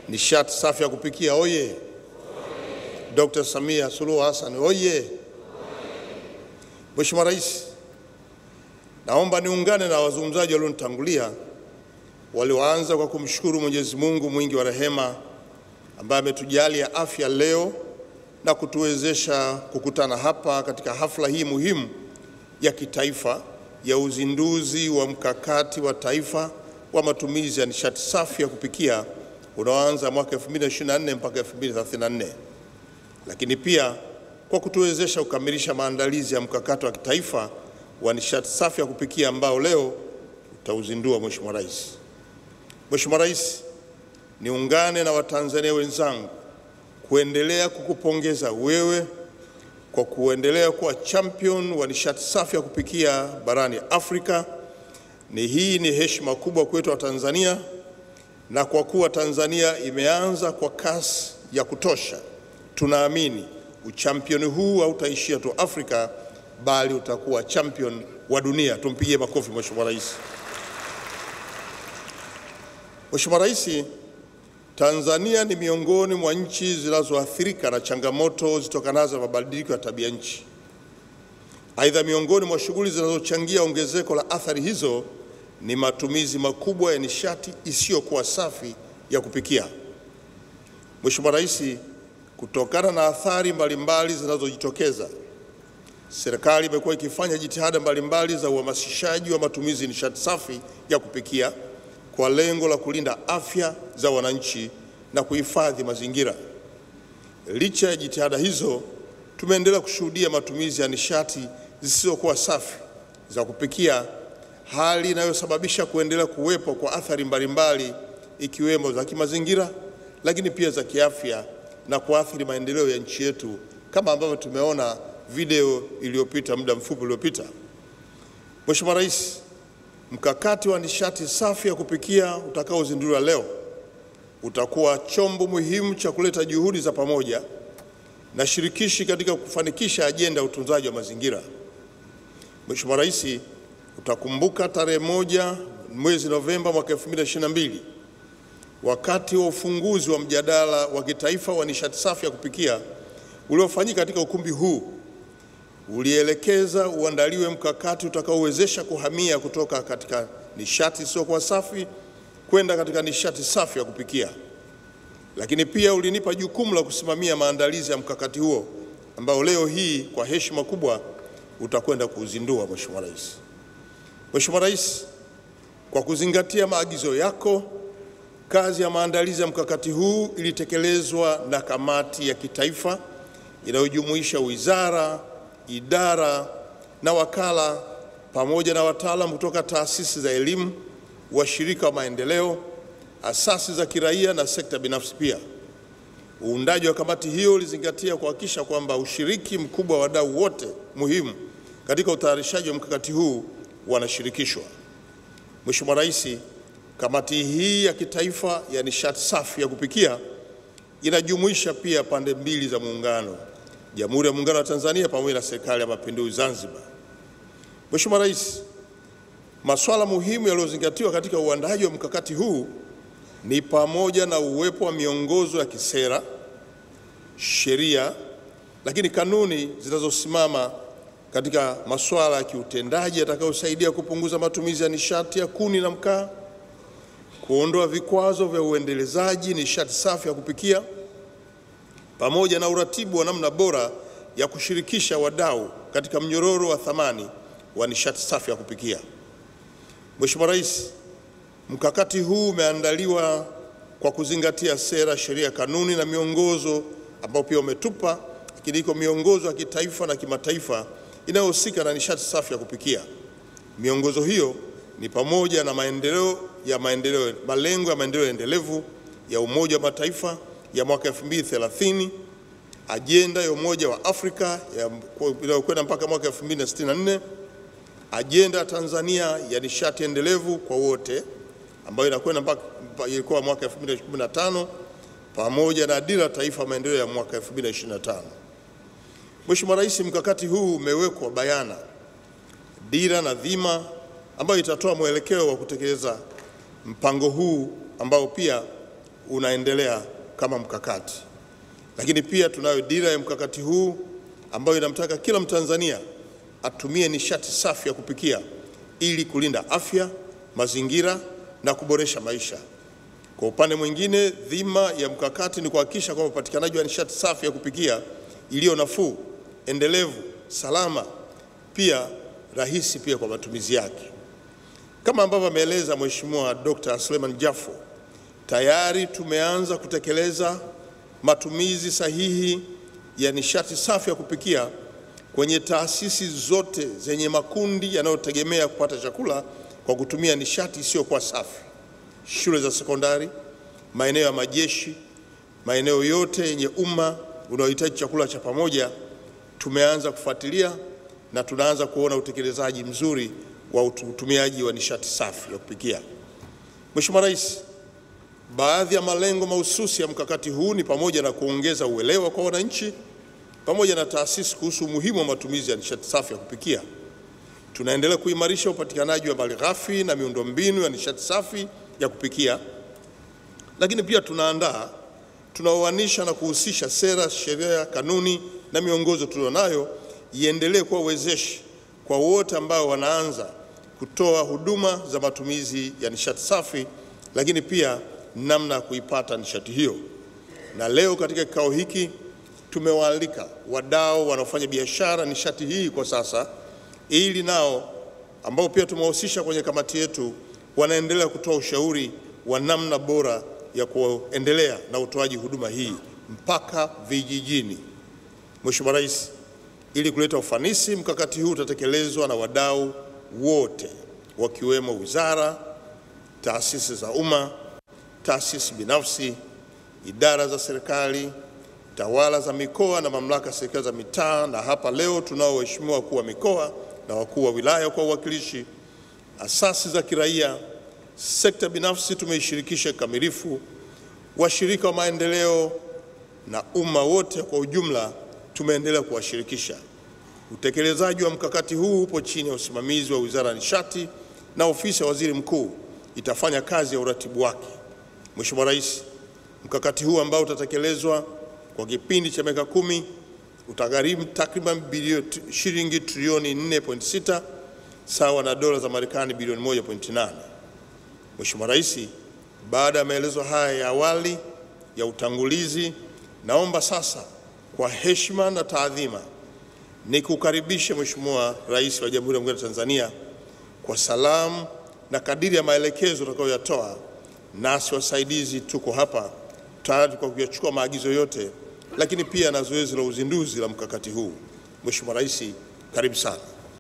Nishati safi ya kupikia oye! Dr. Samia Suluhu Hassan oye! Mheshimiwa Rais, naomba niungane na wazungumzaji walionitangulia walioanza kwa kumshukuru Mwenyezi Mungu mwingi wa rehema ambaye ametujalia afya leo na kutuwezesha kukutana hapa katika hafla hii muhimu ya kitaifa ya uzinduzi wa mkakati wa taifa wa matumizi ya nishati safi ya kupikia unaoanza mwaka 2024 mpaka 2034, lakini pia kwa kutuwezesha kukamilisha maandalizi ya mkakati wa kitaifa wa nishati safi ya kupikia ambao leo utauzindua Mheshimiwa Rais. Mheshimiwa Rais, niungane na Watanzania wenzangu kuendelea kukupongeza wewe kwa kuendelea kuwa champion wa nishati safi ya kupikia barani Afrika. Ni hii ni heshima kubwa kwetu wa Tanzania, na kwa kuwa Tanzania imeanza kwa kasi ya kutosha, tunaamini uchampioni huu hautaishia tu Afrika bali utakuwa champion wa dunia. Tumpigie makofi Mheshimiwa Rais. Mheshimiwa Rais, Tanzania ni miongoni mwa nchi zinazoathirika na changamoto zitokanazo na mabadiliko ya tabia nchi. Aidha, miongoni mwa shughuli zinazochangia ongezeko la athari hizo ni matumizi makubwa ya nishati isiyokuwa safi ya kupikia. Mheshimiwa Rais, kutokana na athari mbalimbali zinazojitokeza, serikali imekuwa ikifanya jitihada mbalimbali za uhamasishaji wa matumizi ya nishati safi ya kupikia kwa lengo la kulinda afya za wananchi na kuhifadhi mazingira. Licha ya jitihada hizo, tumeendelea kushuhudia matumizi ya nishati zisizokuwa safi za kupikia, hali inayosababisha kuendelea kuwepo kwa athari mbalimbali ikiwemo za kimazingira, lakini pia za kiafya na kuathiri maendeleo ya nchi yetu kama ambavyo tumeona video iliyopita muda mfupi uliopita. Mheshimiwa Rais, Mkakati wa nishati safi ya kupikia utakaozinduliwa leo utakuwa chombo muhimu cha kuleta juhudi za pamoja na shirikishi katika kufanikisha ajenda ya utunzaji wa mazingira. Mheshimiwa Rais, utakumbuka tarehe moja mwezi Novemba mwaka 2022 wakati wa ufunguzi wa mjadala wa kitaifa wa nishati safi ya kupikia uliofanyika katika ukumbi huu ulielekeza uandaliwe mkakati utakaowezesha kuhamia kutoka katika nishati isiyokuwa safi kwenda katika nishati safi ya kupikia. Lakini pia ulinipa jukumu la kusimamia maandalizi ya mkakati huo ambao leo hii kwa heshima kubwa utakwenda kuuzindua Mheshimiwa Rais. Mheshimiwa Rais, kwa kuzingatia maagizo yako, kazi ya maandalizi ya mkakati huu ilitekelezwa na kamati ya kitaifa inayojumuisha wizara idara na wakala pamoja na wataalamu kutoka taasisi za elimu, washirika wa maendeleo, asasi za kiraia na sekta binafsi. Pia uundaji wa kamati hiyo ulizingatia kuhakikisha kwamba ushiriki mkubwa wa wadau wote muhimu katika utayarishaji wa mkakati huu wanashirikishwa. Mheshimiwa Rais, kamati hii ya kitaifa ya nishati safi ya kupikia inajumuisha pia pande mbili za muungano Jamhuri ya Muungano wa Tanzania pamoja na Serikali ya Mapinduzi Zanzibar. Mheshimiwa Rais, masuala muhimu yaliyozingatiwa katika uandaaji wa mkakati huu ni pamoja na uwepo wa miongozo ya kisera, sheria, lakini kanuni zinazosimama katika masuala ya kiutendaji yatakayosaidia kupunguza matumizi ya nishati ya kuni na mkaa, kuondoa vikwazo vya uendelezaji nishati safi ya kupikia pamoja na uratibu wa namna bora ya kushirikisha wadau katika mnyororo wa thamani wa nishati safi ya kupikia. Mheshimiwa Rais, mkakati huu umeandaliwa kwa kuzingatia sera, sheria, kanuni na miongozo ambao pia umetupa, lakini iko miongozo ya kitaifa na kimataifa inayohusika na nishati safi ya kupikia. Miongozo hiyo ni pamoja na maendeleo ya maendeleo, malengo ya maendeleo endelevu ya Umoja wa Mataifa ya mwaka 2030, ajenda ya Umoja wa Afrika inayokwenda mpaka mwaka 2064, ajenda ya Tanzania ya nishati endelevu kwa wote ambayo inakwenda mpaka ilikuwa mwaka 2015, pamoja na dira ya taifa maendeleo ya mwaka 2025. Mheshimiwa Rais, mkakati huu umewekwa bayana dira na dhima ambayo itatoa mwelekeo wa kutekeleza mpango huu ambao pia unaendelea kama mkakati, lakini pia tunayo dira ya mkakati huu ambayo inamtaka kila Mtanzania atumie nishati safi ya kupikia ili kulinda afya, mazingira na kuboresha maisha. Kwa upande mwingine, dhima ya mkakati ni kuhakikisha kwamba upatikanaji wa nishati safi ya kupikia iliyo nafuu, endelevu, salama, pia rahisi pia kwa matumizi yake. Kama ambavyo ameeleza Mheshimiwa Dr. Suleiman Jafo, tayari tumeanza kutekeleza matumizi sahihi ya nishati safi ya kupikia kwenye taasisi zote zenye makundi yanayotegemea kupata chakula kwa kutumia nishati isiyokuwa safi: shule za sekondari, maeneo ya majeshi, maeneo yote yenye umma unaohitaji chakula cha pamoja. Tumeanza kufuatilia na tunaanza kuona utekelezaji mzuri wa utumiaji wa nishati safi ya kupikia. Mheshimiwa Rais, baadhi ya malengo mahususi ya mkakati huu ni pamoja na kuongeza uelewa kwa wananchi pamoja na taasisi kuhusu umuhimu wa matumizi ya nishati safi ya kupikia. Tunaendelea kuimarisha upatikanaji wa malighafi na miundombinu ya nishati safi ya kupikia, lakini pia tunaandaa, tunaoanisha na kuhusisha sera, sheria, kanuni na miongozo tulionayo iendelee kuwa wezeshi kwa wote ambao wanaanza kutoa huduma za matumizi ya nishati safi, lakini pia namna ya kuipata nishati hiyo. Na leo katika kikao hiki tumewaalika wadau wanaofanya biashara nishati hii kwa sasa, ili nao ambao pia tumewahusisha kwenye kamati yetu, wanaendelea kutoa ushauri wa namna bora ya kuendelea na utoaji huduma hii mpaka vijijini. Mheshimiwa Rais, ili kuleta ufanisi, mkakati huu utatekelezwa na wadau wote wakiwemo wizara, taasisi za umma, taasisi binafsi, idara za serikali, tawala za mikoa na mamlaka ya serikali za mitaa, na hapa leo tunao waheshimiwa wakuu wa mikoa na wakuu wa wilaya kwa uwakilishi, asasi za kiraia, sekta binafsi tumeishirikisha kikamilifu, washirika wa maendeleo na umma wote kwa ujumla tumeendelea kuwashirikisha. Utekelezaji wa mkakati huu upo chini ya usimamizi wa Wizara ya Nishati na Ofisi ya Waziri Mkuu itafanya kazi ya uratibu wake. Mheshimiwa Rais, mkakati huu ambao utatekelezwa kwa kipindi cha miaka kumi utagharimu takriban shilingi trilioni 4.6 sawa na dola za Marekani bilioni 1.8. Mheshimiwa Rais, baada ya maelezo haya ya awali ya utangulizi, naomba sasa kwa heshima na taadhima nikukaribishe Mheshimiwa Rais wa Jamhuri ya Muungano wa Tanzania kwa salamu na kadiri ya maelekezo utakayoyatoa, nasi wasaidizi tuko hapa tayari kwa kuyachukua maagizo yote, lakini pia na zoezi la uzinduzi la mkakati huu. Mheshimiwa Rais, karibu sana.